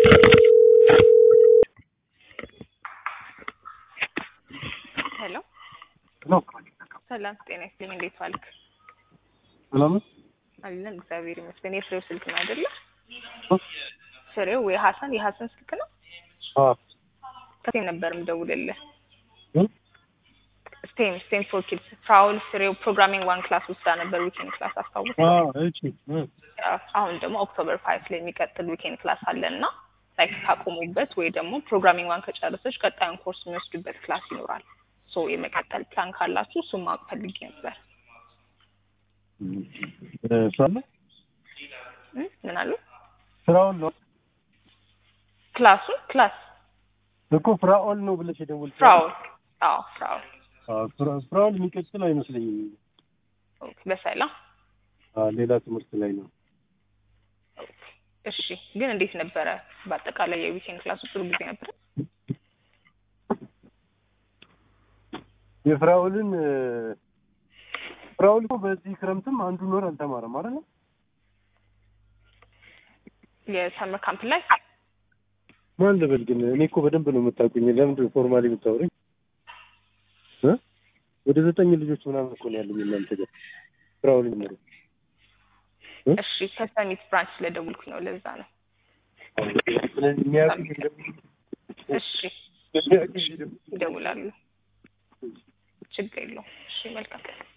ሄሎ ነው ሰላም ጤና ይስጥልኝ። እንዴት ዋልክ? ሰላም ነው። አለን እግዚአብሔር ይመስገን። የፍሬው ስልክ ነው አይደለ? ፍሬው የሀሰን የሀሰን ስልክ ነው። አዎ ከስቴም ነበር የምደውልልህ። እ? ስቴም ስቴም ፎር ኪድስ ፍራውል ፍሬው ፕሮግራሚንግ ዋን ክላስ ውስዳ ነበር ዊኬንድ ክላስ አስታውስ። አዎ እሺ እ አሁን ደግሞ ኦክቶበር ፋይቭ ላይ የሚቀጥል ዊኬንድ ክላስ አለ እና ላይክ ካቆሙበት ወይ ደግሞ ፕሮግራሚንግ ዋን ከጨረሰች ቀጣዩን ኮርስ የሚወስዱበት ክላስ ይኖራል። ሶ የመቀጠል ፕላን ካላችሁ እሱን ማወቅ ፈልጌ ነበር። እ ሳለ እ? ምን አሉ? ፍራኦል ነው ክላሱን ክላስ እኮ ፍራኦል ነው ብለሽ የደወልሽው ፍራውል አዎ ፍራውል አዎ ፍራ- ፍራኦል የሚቀጥል አይመስለኝም። ኦኬ፣ በሰላም አዎ ሌላ ትምህርት ላይ ነው። እሺ። ግን እንዴት ነበረ በአጠቃላይ የዊኬንድ ክላሱ? ጥሩ ጊዜ ነበረ? የፍራኦልን እ፣ ፍራኦል እኮ በዚህ ክረምትም አንዱን ወር አልተማረም አይደል? የሰመር ካምፕ ላይ ማን ልበል ግን እኔ እኮ በደንብ ነው የምታውቁኝ። ለምንድን ነው ፎርማሊ የምታወሩኝ? እ? ወደ ዘጠኝ ልጆች ምናምን እኮ ነው ያለኝ እናንተ ጋር ፍራኦል ጀምሮ እሺ። ከሰሚት ብራንች ስለደውልኩኝ ነው ለዛ ነው። ስለዚህ የሚያውቁኝ እሺ፣ የሚያውቁኝ ይደውላሉ። ችግር የለውም። እሺ፣ መልካም